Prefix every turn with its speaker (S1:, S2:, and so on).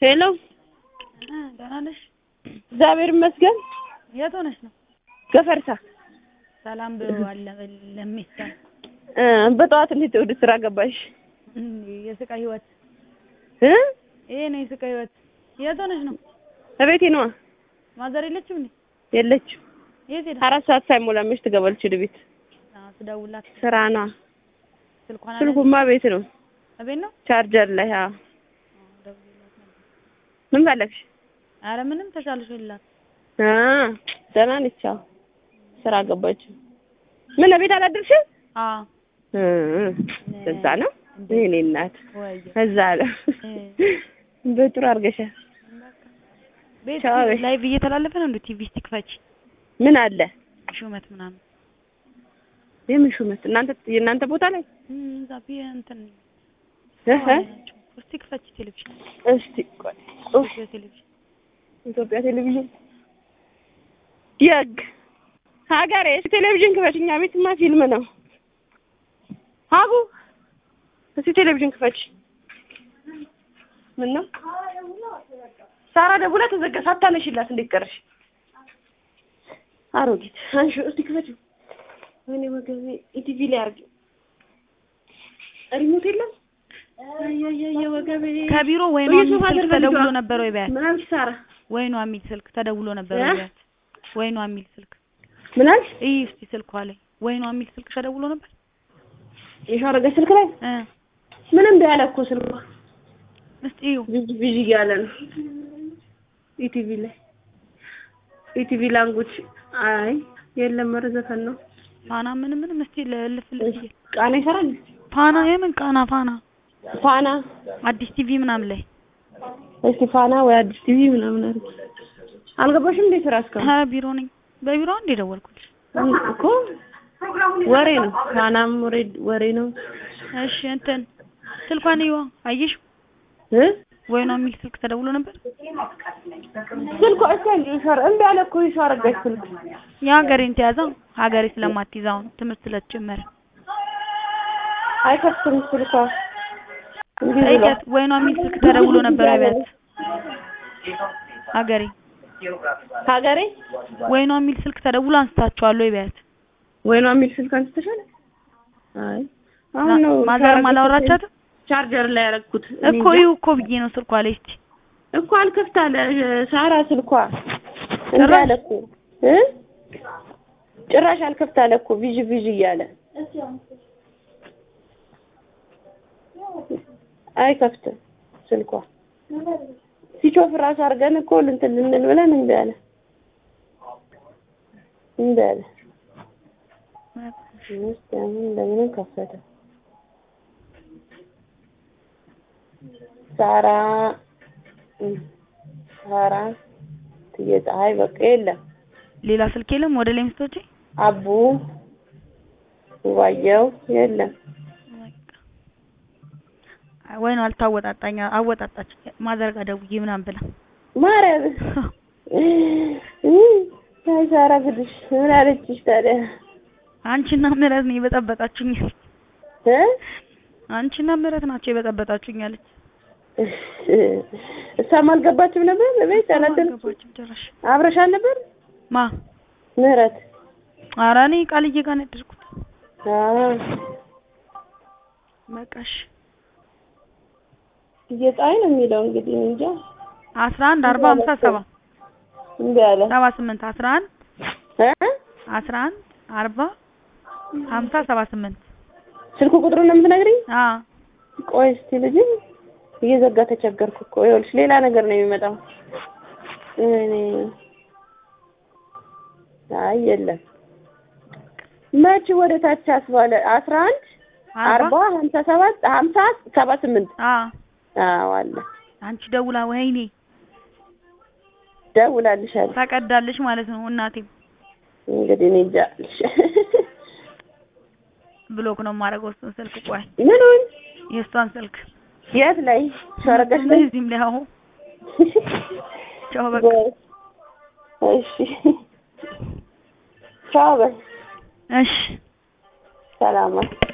S1: ሄሎ
S2: ደህና ነሽ?
S1: እግዚአብሔር ይመስገን።
S2: የት ሆነሽ ነው?
S1: ገፈርሳ
S2: ሰላም ብለዋል ለሚሳ
S1: እ በጠዋት እንዴት ወደ ስራ ገባሽ?
S2: የስቃይ ህይወት
S1: እ
S2: ይሄ ነው የስቃይ ህይወት። የት ሆነሽ ነው?
S1: እቤቴ ነዋ።
S2: ማዘር የለችም እንዴ?
S1: የለችም።
S2: የት ሄዳ?
S1: አራት ሰዓት ሳይሞላ መች ትገባለች ወደ ቤት?
S2: አዎ ስደውልላት
S1: ስራ ነዋ።
S2: ስልኳን አለ
S1: ስልኩማ ቤት ነው፣
S2: እቤት ነው።
S1: ቻርጀር ላይ። አዎ
S2: ደውዬላት ነበር።
S1: ምን ፈለግሽ?
S2: አረ ምንም ተሻለሽ ይላት
S1: አ ደህና ነች። አዎ ስራ ገባች። ምን ቤት አላደርሽም?
S2: አ
S1: እ እዛ ነው የእኔ እናት
S2: ወይ
S1: እዛ ነው።
S2: እ
S1: በጥሩ አድርገሻል።
S2: ቤት
S1: ቻው በይ።
S2: ላይቭ እየተላለፈ ነው እንዴ? ቲቪ ስቲክፈች
S1: ምን አለ?
S2: ሹመት ምናምን
S1: የምን ሹመት? እናንተ የእናንተ ቦታ ላይ
S2: እም፣ እዛ ቢ እንትን
S1: እህ
S2: ናቸው። ስቲክፈች ቴሌቪዥን
S1: እስቲ ቆይ ኡፍ
S2: ኢትዮ ቴሌቪዥን
S1: ኢትዮጵያ ቴሌቪዥን የግ ሀገሬ እስቲ ቴሌቪዥን ክፈች። እኛ ቤትማ ፊልም ነው። ሀቡ እስቲ ቴሌቪዥን ክፈች። ምን ነው ሳራ ደውላ ተዘጋ። ሳታነሽላት እንዴት ቀረሽ? አሮጊት አንሺ እስቲ ክፈች። ወይኔ ወገቤ ኢቲቪ ላይ አድርጊው። ሪሞት የለም። አያያየ ወገቤ
S2: ከቢሮ ወይኗ
S1: ወይ
S2: የሚል
S1: ሶፋ
S2: ስልክ
S1: አድርጋ
S2: ተደውሎ
S1: ልጇ።
S2: ነበር ወይ ቢያት
S1: ምን አልሽ ሳራ?
S2: ወይኗ የሚል ስልክ ተደውሎ ነበር
S1: እ?
S2: ወይ ቢያት ወይኗ የሚል ስልክ
S1: ምን አልሽ?
S2: እይ እስቲ ስልኳ ላይ ወይኗ የሚል ስልክ ተደውሎ ነበር
S1: የሻረገ ስልክ ላይ
S2: እ
S1: ምንም ቢያለ እኮ ስልኳ
S2: እስቲ እዩ
S1: ቢዚ ቢዚ እያለ ነው። ኢቲቪ ላይ ኢቲቪ ላንጉጅ አይ የለም፣ ኧረ ዘፈን ነው።
S2: ፋና ምን ምንም እስቲ ልፍ ልፍ
S1: ቃና ይሰራል።
S2: ፋና የምን ቃና ፋና
S1: ፋና
S2: አዲስ ቲቪ ምናምን ላይ
S1: እስቲ ፋና ወይ አዲስ ቲቪ ምናምን አድርጊ። አልገባሽም እንዴ ስራ እስካሁን?
S2: ኧረ ቢሮ ነኝ በቢሮ አንዴ ደወልኩልሽ
S1: እኮ ወሬ ነው። ፋናም ወሬ ወሬ ነው
S2: እሺ እንትን ስልኳን ይዋ አየሽ
S1: እ
S2: ወይኗ የሚል ስልክ ተደውሎ ነበር
S1: ስልኳ እስቲ አንቺ ይሻር እምቢ አለ እኮ ይሻረገች ስልክ
S2: የሀገሬን ተያዛ ሀገሬ ስለማትይዛው ነው ትምህርት ስለተጀመረ
S1: አይከፍትም ስልኳ እንዲህ ብሎ
S2: ጠይቂያት ወይኗ የሚል ስልክ ተደውሎ ነበር ወይ ቢያት ሀገሬ
S1: ሀገሬ
S2: ወይኗ የሚል ስልክ ተደውሎ አንስታችኋል ወይ ቢያት
S1: ወይኗ የሚል ስልክ አንስተሻል? አይ አሁን ነው
S2: ማዘርም አላወራቻትም
S1: ቻርጀር ላይ ያደረኩት
S2: እኮ ይሁ እኮ ብዬ ነው ስልኳ ላይ እስቲ
S1: እኮ አልከፍት አለ ሳራ ስልኳ እንዴ
S2: ጭራሽ?
S1: አለ እኮ እ ጭራሽ አልከፍት አለ እኮ ቪዥ ቪዥ እያለ አይከፍትም ስልኳ ሲጮፍ ራሱ አድርገን እኮ እንትን ልንል ብለን እምቢ አለ እምቢ አለ እስኪ አሁን እንደምንም ከፈተ ሳራ እም፣ ሳራ ትዬ ፀሐይ በቃ የለም
S2: ሌላ ስልክ የለም ወደ ላይ ምስቶቼ
S1: አቡ ዋየው የለም
S2: ወይኗ አልታወጣጣኛ አወጣጣች ማዘርጋ ደውዬ ምናምን ብላ
S1: ማርያም አይ ሳራ ግድሽ ምን አለችሽ ታዲያ
S2: አንቺና ምህረት ነው የበጠበጣችሁኝ
S1: እ
S2: አንቺና ምህረት ናቸው የበጠበጣችሁኝ አለች
S1: እሷም አልገባችም ነበር ለቤት አላደረችም
S2: አልገባችም ጭራሽ
S1: አብረሻል ነበር
S2: ማ
S1: ምህረት
S2: ኧረ እኔ ቃልዬ ጋር ነው ያደርኩት
S1: አዎ
S2: በቃሽ
S1: እየጣይ ነው የሚለው እንግዲህ እኔ እንጃ
S2: አስራ አንድ አርባ ሀምሳ ሰባ
S1: እምቢ አለ
S2: ሰባ ስምንት አስራ አንድ
S1: እ
S2: አስራ አንድ አርባ ሀምሳ ሰባ ስምንት
S1: ስልክ ቁጥሩን ነው የምትነግሪኝ
S2: አ
S1: ቆይ እስቲ ልጅ እየዘጋ ተቸገርኩ እኮ ይኸውልሽ ሌላ ነገር ነው የሚመጣው እኔ አይ የለም መች ወደ ታች አስባለ አስራ አንድ አርባ ሀምሳ ሰባት ሀምሳ ሰባ ስምንት
S2: አ
S1: አዎ አለ
S2: አንቺ ደውላ ወይኔ
S1: ደውላልሻለሁ
S2: ታቀዳለሽ ማለት ነው እናቴም
S1: እንግዲህ እኔ እንጃ
S2: ብሎክ ነው የማደርገው እሱን ስልክ ቆይ
S1: ምኑን
S2: የእሷን ስልክ
S1: የት ላይ ሸረገሽ ላይ
S2: እዚህም ላይ አሁን ቻው በቃ
S1: እሺ ቻው በይ
S2: እሺ
S1: ሰላም